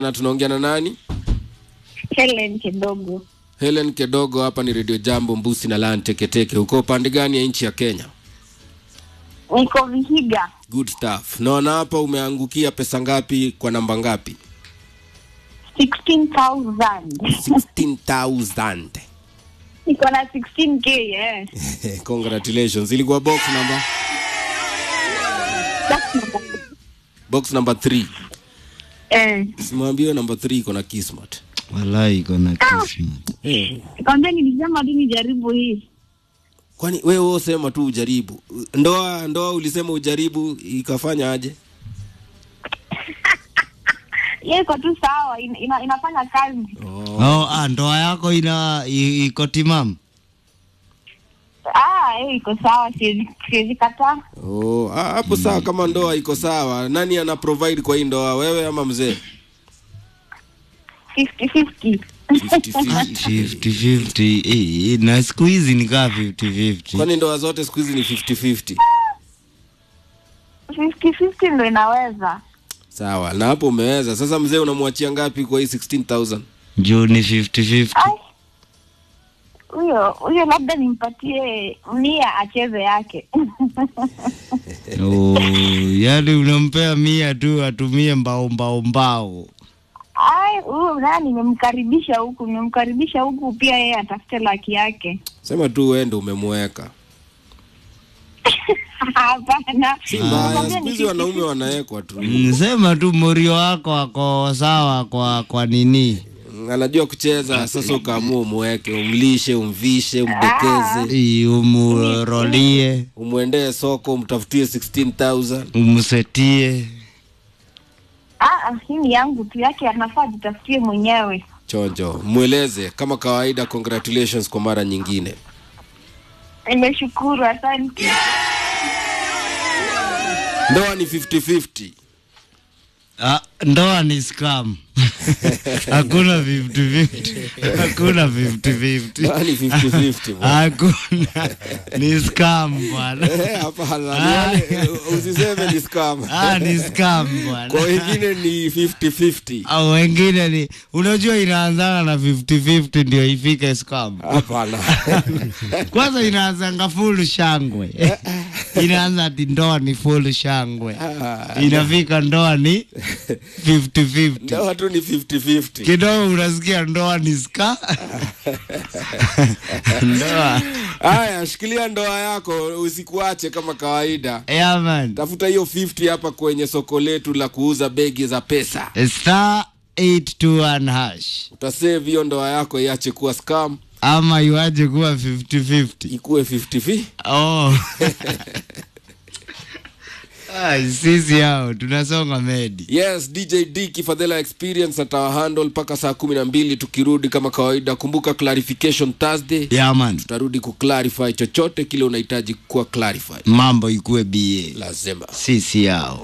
na tunaongea na nani? Helen kidogo. Helen Kedogo, hapa ni Radio Jambo Mbusi na Lan Teketeke. Uko upande gani ya nchi ya Kenya? Niko Vihiga. Good stuff. Naona hapa umeangukia pesa ngapi kwa namba ngapi? 16,000. 16,000. Niko na 16k eh. Congratulations. Ilikuwa box number That's number- box number 3. Eh. Simwambie number 3 iko na Kismat. Walai iko na kismat. Kwambia nilisema tu nijaribu hii. Kwani wewe wewe sema tu ujaribu. Ndoa ndoa ulisema ujaribu ikafanya aje? Yeye iko tu sawa, ina, ina, inafanya kazi. Oh, ah, ndoa yako ina i- iko timamu? Ah, yeye iko sawa, siwezi siwezi kataa. Oh, ah, hapo sawa kama ndoa iko sawa. Nani ana provide kwa hii ndoa wewe ama mzee? 50-50. 50-50. 50-50. Eh, na siku hizi ni kaa 50-50. Kwani ndoa zote siku hizi ni 50-50? 50-50 ndo inaweza. Sawa, na hapo umeweza. Sasa mzee unamwachia ngapi kwa hii 16,000? Juu ni 50-50. Ai. Huyo huyo labda nimpatie mia acheze yake. Oh, yaani unampea mia tu atumie mbao mbao mbao. Ai, huyo nani nimemkaribisha huku, nimemkaribisha huku pia yeye atafute laki yake. Sema tu wewe ndio umemweka. Hapana. Si mbaya, Nakwambia siku ni hizi wanaume wanawekwa tu. Sema tu morio wako ako sawa kwa kwa nini? Anajua kucheza, sasa ukaamua umweke, umlishe, umvishe, umdekeze, I, Umurolie, umwendee soko, umtafutie 16,000. umsetie. Ah, ah, hii ni yangu tu, yake anafaa jitafutie mwenyewe. Chonjo, mweleze kama kawaida. Congratulations kwa mara nyingine. Nimeshukuru, asante. Ndoa ni 50-50. Ah, ndoa ni scam. Hakuna 50-50. Hakuna 50-50. Ndoa ni 50-50. bwana. Hakuna. Ni scam bwana. Eh, Hapana, ni wale- usiseme ni scam. Ah, ni scam Kwa bwana. wengine ni 50-50. Au wengine ni unajua inaanzana na 50-50 ndio ifike scam. Hapana. Kwanza inaanzanga full shangwe. Inaanza ati ndoa ni full shangwe. Inafika ndoa ni 50-50. Ndoa tu ni 50-50. Kidogo unasikia ndoa ni ska. ndoa. Haya, shikilia ndoa yako usikuache kama kawaida. Yeah man. Tafuta hiyo 50 hapa kwenye soko letu la kuuza begi za pesa. Star 821 hash. Utasave hiyo ndoa yako iache kuwa scam, Ama iwaje kuwa 50-50. ikuwe 50 Oh. Ai, sisi hao tunasonga medi. Yes, DJ D Kifadhela Experience atawahandle mpaka saa kumi na mbili tukirudi kama kawaida. Kumbuka clarification Thursday, Yeah man. tutarudi kuclarify chochote kile unahitaji kuwa clarify. Mambo ikuwe BA. Lazima Sisi hao.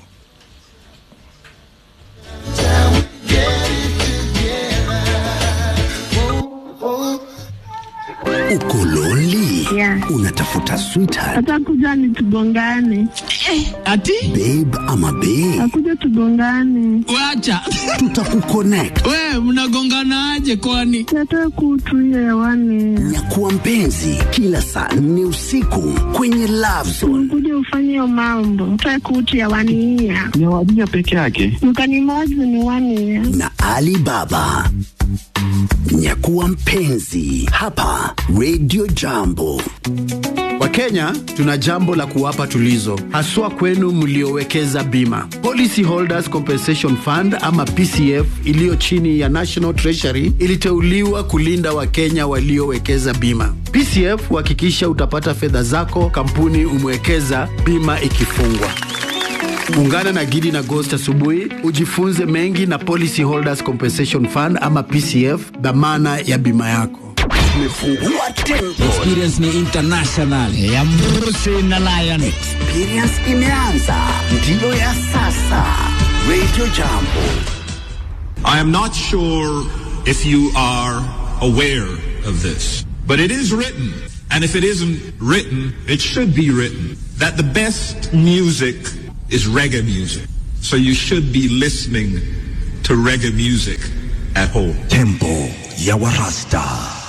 Uko lonely? Yeah. Unatafuta sweetheart, Atakuja ni tugongane, Ati babe ama bae? akuja tugongane, wacha. Tutakuconnect. We mnagonganaje kwani? tata kutu hiyo hewani, Nyakuwa mpenzi kila saa nne usiku kwenye Love Zone. kuja ufanye hiyo mambo, tata kutu hewani hiya ni wadija peke yake. mkanimozi ni wani ya na Ali Baba. Nyakuwa mpenzi hapa Radio Jambo. Wakenya tuna jambo la kuwapa tulizo, haswa kwenu mliowekeza bima. Policy Holders Compensation Fund ama PCF iliyo chini ya National Treasury iliteuliwa kulinda Wakenya waliowekeza bima. PCF huhakikisha utapata fedha zako kampuni umewekeza bima ikifungwa. Ungana na Gidi na Ghost asubuhi ujifunze mengi na Policy Holders Compensation Fund ama PCF, dhamana ya bima yako. Tumefungua tempo, Experience ni international. Ya Mrusi na Lion. experience imeanza, ndiyo ya sasa. Radio Jambo. I am not sure if you are aware of this, but it is written, and if it isn't written, it should be written, that the best music is reggae music. So you should be listening to reggae music at home. tempo ya warasta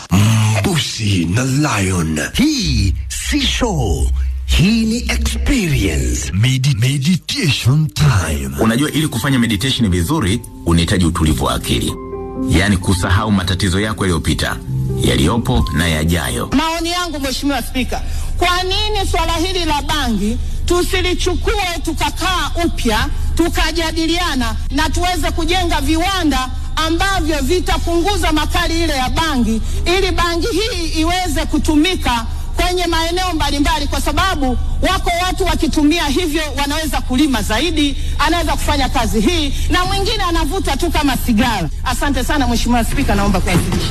mbusi na lion hii si show hii ni experience Medi meditation time Unajua, ili kufanya meditation vizuri unahitaji utulivu wa akili, yaani kusahau matatizo yako yaliyopita, yaliyopo na yajayo. Maoni yangu Mheshimiwa Spika, kwa nini swala hili la bangi tusilichukue tukakaa upya tukajadiliana na tuweze kujenga viwanda ambavyo vitapunguza makali ile ya bangi ili bangi hii iweze kutumika kwenye maeneo mbalimbali, kwa sababu wako watu wakitumia hivyo wanaweza kulima zaidi, anaweza kufanya kazi hii, na mwingine anavuta tu kama sigara. Asante sana Mheshimiwa Spika, naomba kuwasilisha.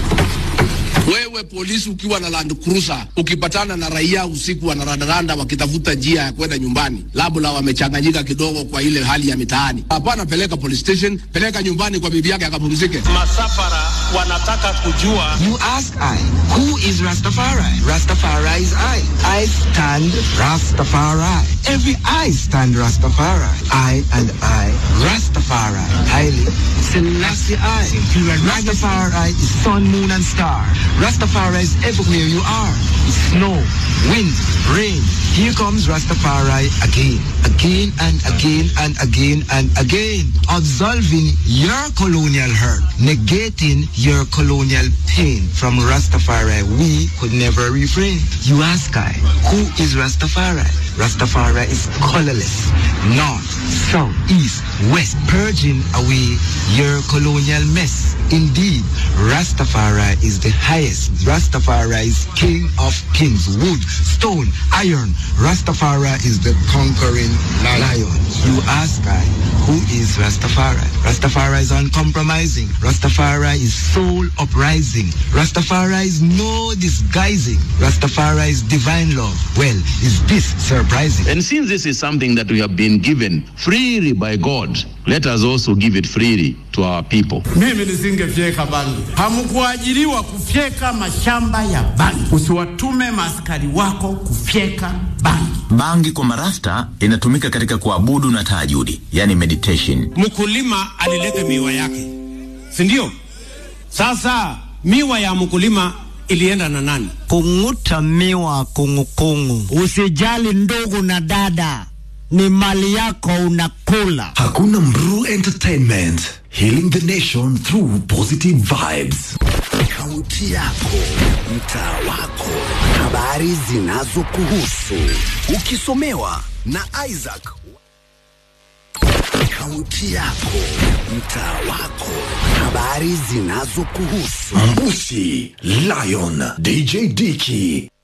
Wewe polisi ukiwa na Land Cruiser ukipatana na raia usiku wanarandaranda wakitafuta njia ya kwenda nyumbani, labda wamechanganyika kidogo kwa ile hali ya mitaani, hapana, peleka police station, peleka nyumbani kwa bibi yake akapumzike. Masafara wanataka kujua. You ask I, who is Rastafari? Rastafari is I. I stand Rastafari. Every I stand Rastafari. I and I, Rastafari. Haile Selassie I. Rastafari is sun, moon and star. Rastafari is everywhere you are. Snow, wind, rain. Here comes Rastafari again, again and again and again and again. Absolving your colonial hurt, negating your colonial pain. From Rastafari, we could never refrain. You ask I, who is Rastafari? Rastafari is colorless, north, south, east, west, purging away your colonial mess. Indeed, Rastafari is the highest. Rastafari is king of kings, wood, stone, iron. Rastafari is the conquering lion. You ask I, who is Rastafari? Rastafari is uncompromising. Rastafari is soul uprising. Rastafari is no disguising. Rastafari is divine love. Well, is this surprising? And since this is something that we have been given freely by God, let us also give it freely to our people. Mimi nisingefyeka bangi. Hamkuajiriwa kufyeka mashamba ya bangi. Usiwatume maaskari wako kufyeka bangi. Bangi kwa marasta inatumika katika kuabudu na tahajudi, yani meditation. Mkulima alileta miwa yake, si ndio? Sasa miwa ya mkulima ilienda na nani? Kung'uta miwa kungukungu. Usijali ndugu na dada, ni mali yako unakula. hakuna mru entertainment healing the nation through positive vibes kaunti yako mtaa wako habari zinazokuhusu ukisomewa na isaac kaunti yako mtaa wako habari zinazokuhusu mbusi lion dj diki